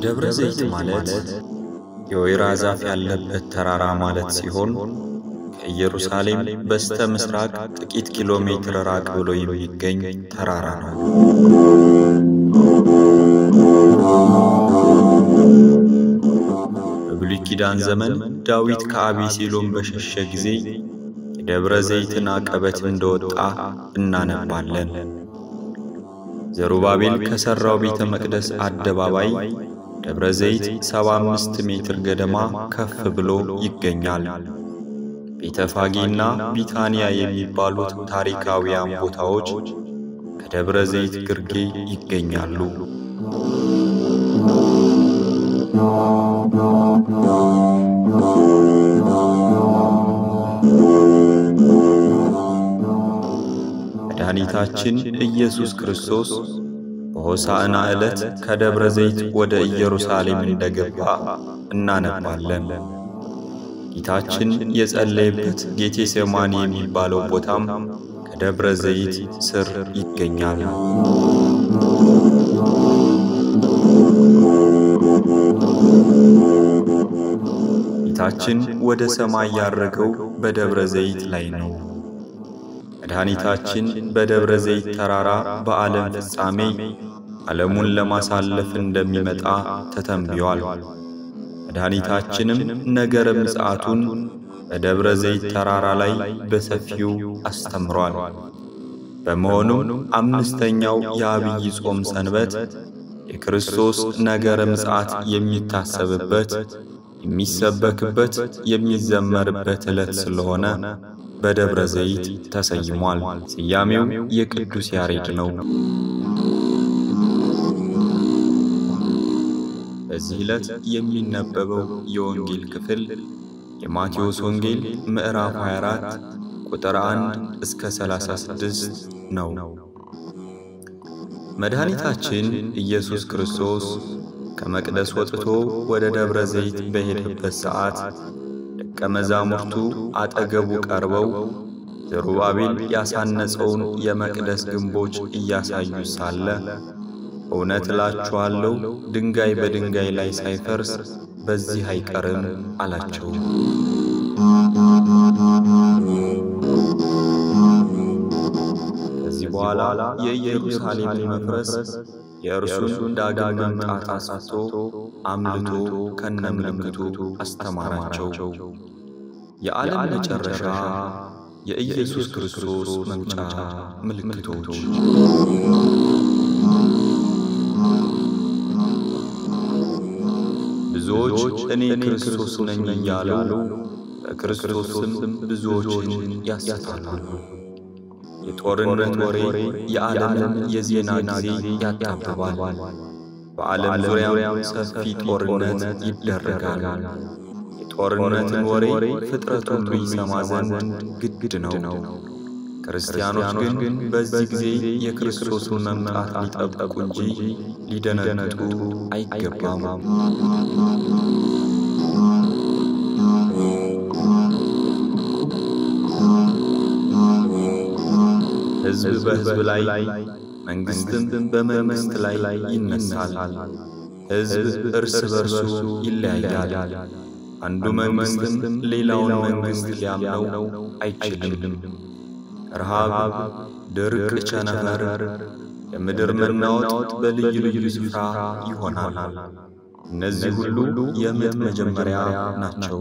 ደብረ ዘይት ማለት የወይራ ዛፍ ያለበት ተራራ ማለት ሲሆን ከኢየሩሳሌም በስተ ምስራቅ ጥቂት ኪሎ ሜትር ራቅ ብሎ የሚገኝ ተራራ ነው። በብሉይ ኪዳን ዘመን ዳዊት ከአቤሴሎም በሸሸ ጊዜ የደብረ ዘይትን አቀበት እንደወጣ እናነባለን። ዘሩባቤል ከሠራው ቤተ መቅደስ አደባባይ ደብረ ዘይት 75 ሜትር ገደማ ከፍ ብሎ ይገኛል። ቤተፋጌና ቢታንያ የሚባሉት ታሪካዊያን ቦታዎች ከደብረ ዘይት ግርጌ ይገኛሉ። መድኃኒታችን ኢየሱስ ክርስቶስ በሆሳዕና ዕለት ከደብረ ዘይት ወደ ኢየሩሳሌም እንደገባ እናነባለን። ጌታችን የጸለየበት ጌቴሴማኒ የሚባለው ቦታም ከደብረ ዘይት ስር ይገኛል። ጌታችን ወደ ሰማይ ያረገው በደብረ ዘይት ላይ ነው። መድኃኒታችን በደብረ ዘይት ተራራ በዓለም ፍጻሜ ዓለሙን ለማሳለፍ እንደሚመጣ ተተንብዮአል። መድኃኒታችንም ነገረ ምጽአቱን በደብረ ዘይት ተራራ ላይ በሰፊው አስተምሯል። በመሆኑም አምስተኛው የአብይ ጾም ሰንበት የክርስቶስ ነገረ ምጽአት የሚታሰብበት፣ የሚሰበክበት፣ የሚዘመርበት ዕለት ስለሆነ በደብረ ዘይት ተሰይሟል። ስያሜው የቅዱስ ያሬድ ነው። በዚህ ዕለት የሚነበበው የወንጌል ክፍል የማቴዎስ ወንጌል ምዕራፍ 24 ቁጥር 1 እስከ 36 ነው። መድኃኒታችን ኢየሱስ ክርስቶስ ከመቅደስ ወጥቶ ወደ ደብረ ዘይት በሄደበት ሰዓት ደቀ መዛሙርቱ አጠገቡ ቀርበው ዘሩባቤል ያሳነጸውን የመቅደስ ግንቦች እያሳዩ ሳለ እውነት እላችኋለሁ ድንጋይ በድንጋይ ላይ ሳይፈርስ በዚህ አይቀርም አላቸው። ከዚህ በኋላ የኢየሩሳሌምን መፍረስ የእርሱን ዳግም መምጣት አሳስቶ አምልቶ ከነምልክቱ አስተማራቸው። የዓለም መጨረሻ የኢየሱስ ክርስቶስ መምጫ ምልክቶች ብዙዎች እኔ ክርስቶስ ነኝ እያሉ በክርስቶስም ብዙዎችን ያስታሉ። የጦርነት ወሬ የዓለምን የዜና ጊዜ ያጣብባል። በዓለም ዙሪያም ሰፊ ጦርነት ይደረጋል። የጦርነትን ወሬ ፍጥረት ሁሉ ይሰማ ዘንድ ግድ ነው። ክርስቲያኖች ግን በዚህ ጊዜ የክርስቶስን መምጣት ሊጠብቁ እንጂ ሊደነግጡ አይገባም። ሕዝብ በሕዝብ ላይ መንግሥትም በመንግሥት ላይ ይነሳል። ሕዝብ እርስ በርሱ ይለያያል። አንዱ መንግሥትም ሌላውን መንግሥት ሊያምነው አይችልም። ረሃብ፣ ድርቅ፣ ቸነፈር፣ የምድር መናወጥ በልዩ ልዩ ስፍራ ይሆናል። እነዚህ ሁሉ የምጥ መጀመሪያ ናቸው።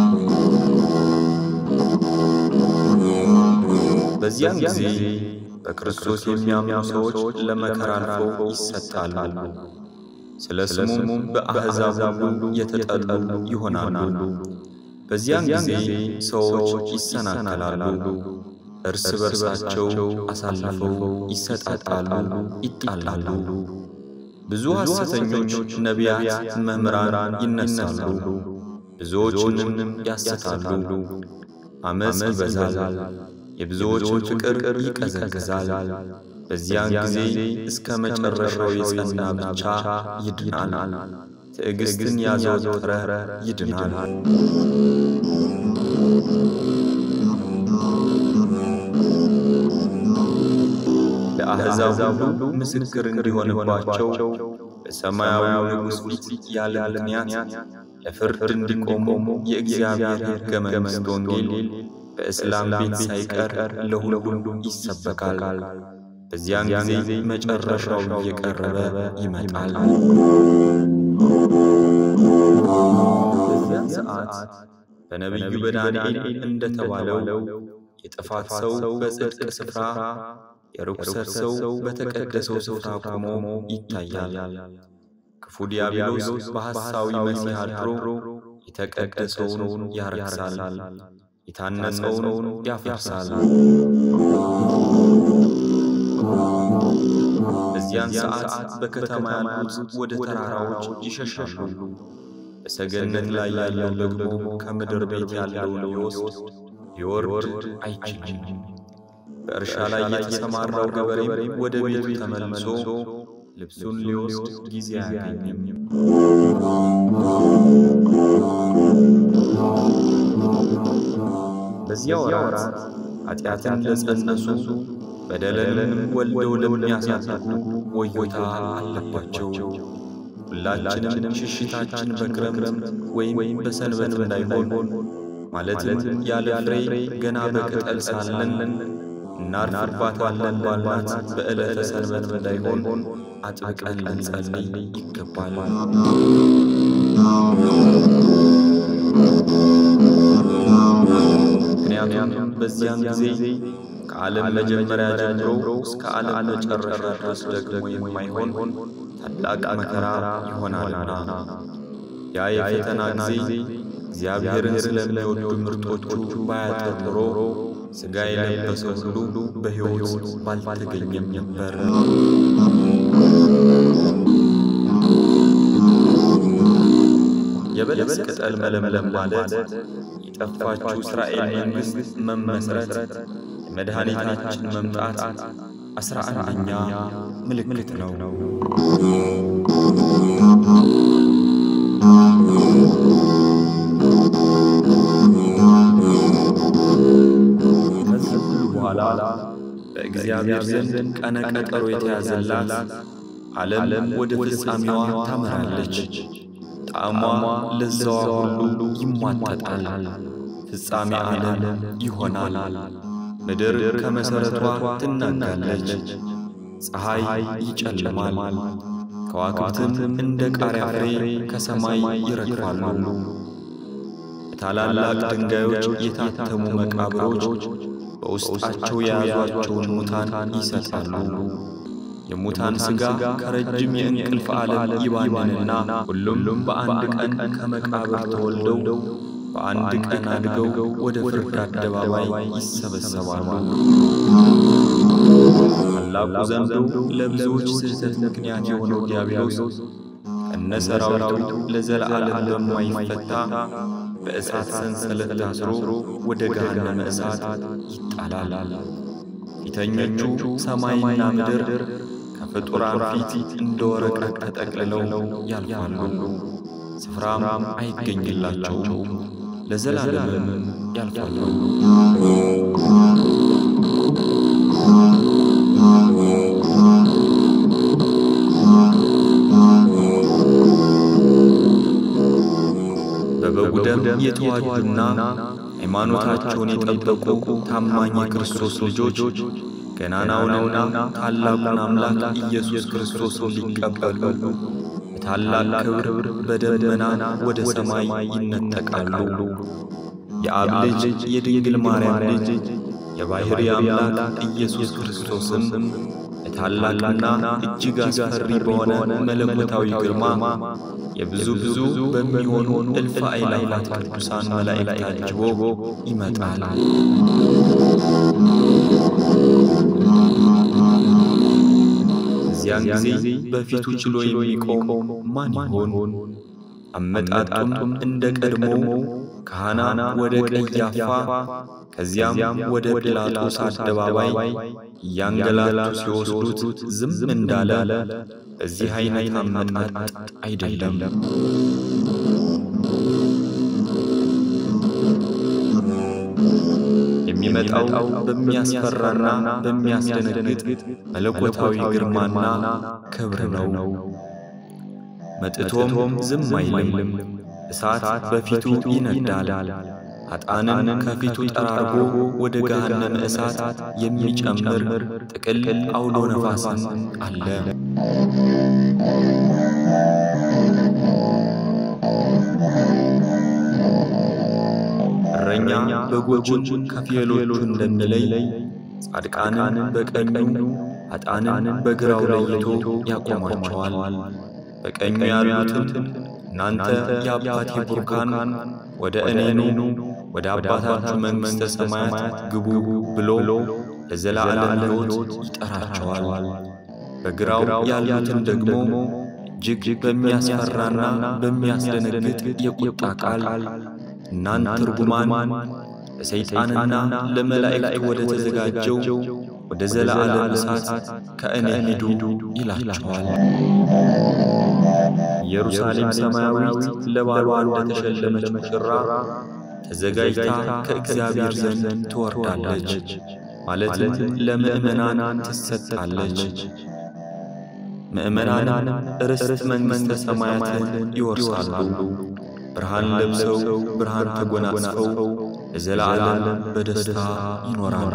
በዚያን ጊዜ በክርስቶስ የሚያምኑ ሰዎች ለመከራ አልፈው ይሰጣሉ። ስለ ስሙም በአሕዛብ ሁሉ የተጠሉ ይሆናሉ። በዚያን ጊዜ ሰዎች ይሰናከላሉ፣ እርስ በርሳቸው አሳልፈው ይሰጣጣሉ፣ ይጣላሉ። ብዙ ሐሰተኞች ነቢያት፣ መምህራን ይነሳሉ፣ ብዙዎችንም ያስታሉ። ዓመፅ ይበዛል፣ የብዙዎችን ፍቅር ይቀዘቅዛል። በዚያን ጊዜ እስከ መጨረሻው የጸና ብቻ ይድናል። ትዕግሥትን ያዘወተረ ይድናል። ለአሕዛብ ሁሉ ምስክር እንዲሆንባቸው በሰማያዊው ንጉሥ ፊት ያለ ምክንያት ለፍርድ እንዲቆሙ የእግዚአብሔር ሕገ መንግሥት ወንጌል በእስላም ቤት ሳይቀር ለሁሉም ይሰበካል። በዚያን ጊዜ መጨረሻው እየቀረበ ይመጣል። በዚያን ሰዓት በነቢዩ በዳንኤል እንደተባለው የጥፋት ሰው በጽድቅ ስፍራ፣ የርኩሰት ሰው በተቀደሰው ስፍራ ቆሞ ይታያል። ክፉ ዲያብሎስ በሐሳዊ መሲህ አድሮ የተቀደሰውን ያረክሳል፣ የታነጸውን ያፈርሳል። በዚያን ሰዓት በከተማ ያሉት ወደ ተራራዎች ይሸሻሉ። በሰገነት ላይ ያለው ደግሞ ከምድር ቤት ያለውን ሊወስድ ሊወርድ አይችልም። በእርሻ ላይ የተሰማራው ገበሬም ወደ ቤቱ ተመልሶ ልብሱን ሊወስድ ጊዜ አያገኝም። በዚያ ወራት ኃጢአትን ለጸነሱ በደለንም ወልደው ለሚያሳድጉ ወዮታ አለባቸው። ሁላችንም ሽሽታችን በክረምት ወይም በሰንበት እንዳይሆን ማለትም ያለ ፍሬ ገና በቅጠል ሳለን እናርፍባታለን ባልናት በዕለተ ሰንበት እንዳይሆን አጥብቀን ልንጸልይ ይገባል። ምክንያቱም በዚያን ጊዜ ከዓለም መጀመሪያ ጀምሮ እስከ ዓለም መጨረሻ ድረስ ደግሞ የማይሆን ታላቅ መከራ ይሆናልና ያ የፈተና ጊዜ እግዚአብሔርን ስለሚወዱ ምርጦቹ ባያጥር ኖሮ ሥጋ የለበሰ ሁሉ በሕይወት ባልተገኘም ነበር። የበለስ ቅጠል መለምለም ማለት የጠፋችው እስራኤል መንግሥት መመስረት የመድኃኒታችን መምጣት አስራ አንደኛ ምልክት ነው። ከዚህ ሁሉ በኋላ በእግዚአብሔር ዘንድ ቀነ ቀጠሮ የተያዘላት ዓለም ወደ ፍጻሜዋ ታመራለች። ጣዕሟ ለዛዋ ሁሉ ይሟጠጣል። ፍጻሜ ዓለም ይሆናል። ምድር ከመሠረቷ ትናጋለች። ፀሐይ ይጨልማል። ከዋክብትም እንደ ቃሪያ ፍሬ ከሰማይ ይረግፋሉ። በታላላቅ ድንጋዮች የታተሙ መቃብሮች በውስጣቸው የያዟቸውን ሙታን ይሰጣሉ። የሙታን ሥጋ ከረጅም የእንቅልፍ ዓለም ይባንንና ሁሉም በአንድ ቀን ከመቃብር ተወልደው በአንድ ቀን አድገው ወደ ፍርድ አደባባይ ይሰበሰባሉ። ታላቁ ዘንዶ ለብዙዎች ስህተት ምክንያት የሆነው ዲያብሎስ ከነ ሰራዊቱ ለዘለዓለም በማይፈታ በእሳት ሰንሰለት ታስሮ ወደ ገሃነመ እሳት ይጣላል። ፊተኞቹ ሰማይና ምድር ከፍጡራን ፊት እንደ ወረቀት ተጠቅልለው ያልፋሉ፣ ስፍራም አይገኝላቸውም፣ ለዘላለምም ያልፋሉ። በበጉ ደም የተዋጁና ሃይማኖታቸውን የጠበቁ ታማኝ የክርስቶስ ልጆች ገናናውንና ታላቁን አምላክ ኢየሱስ ክርስቶስን ሊቀበሉ በታላቅ ክብር በደመና ወደ ሰማይ ይነጠቃሉ። የአብ ልጅ የድንግል ማርያም ልጅ የባሕርይ አምላክ ኢየሱስ ክርስቶስም በታላቅና እጅግ አስፈሪ በሆነ መለኮታዊ ግርማ የብዙ ብዙ በሚሆኑ እልፍ አእላፋት ቅዱሳን መላእክት ታጅቦ ይመጣል። እዚያን ጊዜ በፊቱ ችሎ የሚቆም ማን ይሆን? አመጣጡም እንደ ቀድሞው ካህናት ወደ ቀያፋ ከዚያም ወደ ጲላጦስ አደባባይ እያንገላቱ ሲወስዱት ዝም እንዳለ በዚህ አይነት አመጣጥ አይደለም። የሚመጣው በሚያስፈራና በሚያስደነግጥ መለኮታዊ ግርማና ክብር ነው። መጥቶም ዝም አይልም። እሳት በፊቱ ይነዳል። ኃጥአንን ከፊቱ ጠራርጎ ወደ ገሃነመ እሳት የሚጨምር ጥቅል አውሎ ነፋስን አለ። እረኛ በጎቹን ከፍየሎቹ እንደሚለይ ጻድቃንን በቀኙ ኃጥአንን በግራው ለይቶ ያቆማቸዋል። በቀኙ ያሉትን እናንተ የአባቴ ቡሩካን ወደ እኔ ኑ ወደ አባታችሁ መንግሥተ ሰማያት ግቡ ብሎ ለዘላለም ሕይወት ይጠራቸዋል። በግራው ያሉትን ደግሞ እጅግ በሚያስፈራና በሚያስደነግጥ የቁጣ ቃል እናንተ ርጉማን ለሰይጣንና ለመላእክት ወደ ተዘጋጀው ወደ ዘላለም እሳት ከእኔ ሂዱ ይላቸዋል። ኢየሩሳሌም ሰማያዊት ለባሏ እንደተሸለመች ሙሽራ ተዘጋጅታ ከእግዚአብሔር ዘንድ ትወርዳለች፣ ማለትም ለምእመናን ትሰጣለች። ምእመናን ርስት መንግሥተ ሰማያትን ይወርሳሉ። ብርሃን ለብሰው ብርሃን ተጎናጽፈው ለዘላለም በደስታ ይኖራሉ።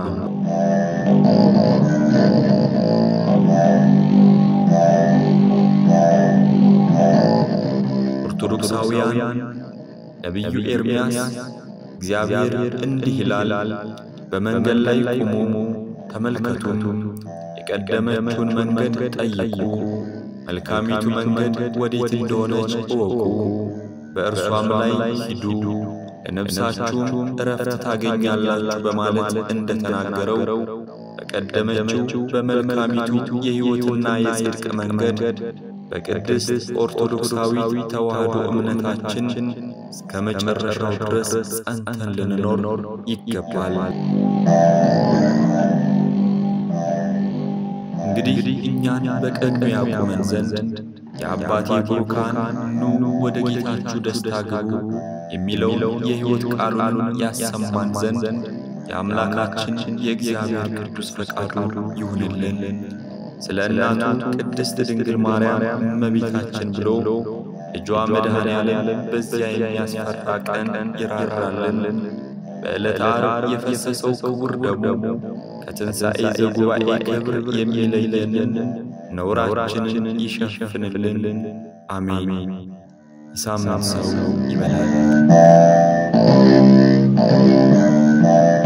ኦርቶዶክሳውያን ነቢዩ ኤርምያስ እግዚአብሔር እንዲህ ይላል፣ በመንገድ ላይ ቁሙ፣ ተመልከቱም፣ የቀደመችውን መንገድ ጠይቁ፣ መልካሚቱ መንገድ ወዴት እንደሆነች እወቁ፣ በእርሷም ላይ ሂዱ፣ ለነፍሳችሁም ዕረፍት ታገኛላችሁ በማለት እንደተናገረው በቀደመችው በመልካሚቱ የሕይወትና የጽድቅ መንገድ በቅድስት ኦርቶዶክሳዊ ተዋሕዶ እምነታችን እስከ መጨረሻው ድረስ ጸንተን ልንኖር ይገባል። እንግዲህ እኛን በቀኙ ያቁመን ዘንድ የአባቴ ቡሩካን ኑ ወደ ጌታችሁ ደስታ ግቡ የሚለውን የሕይወት ቃሉን ያሰማን ዘንድ የአምላካችን የእግዚአብሔር ቅዱስ ፈቃዱ ይሁንልን። ስለ እናቱ ቅድስት ድንግል ማርያም እመቤታችን ብሎ ልጇ መድኃኔ ዓለም በዚያ የሚያስፈራ ቀን ይራራልን። በዕለተ ዓርብ የፈሰሰው ክቡር ደሙ ከትንሣኤ ዘጉባኤ ክብር የሚለየንን ነውራችንን ይሸፍንልን። አሜን። የሳምንት ሰው ይበላል።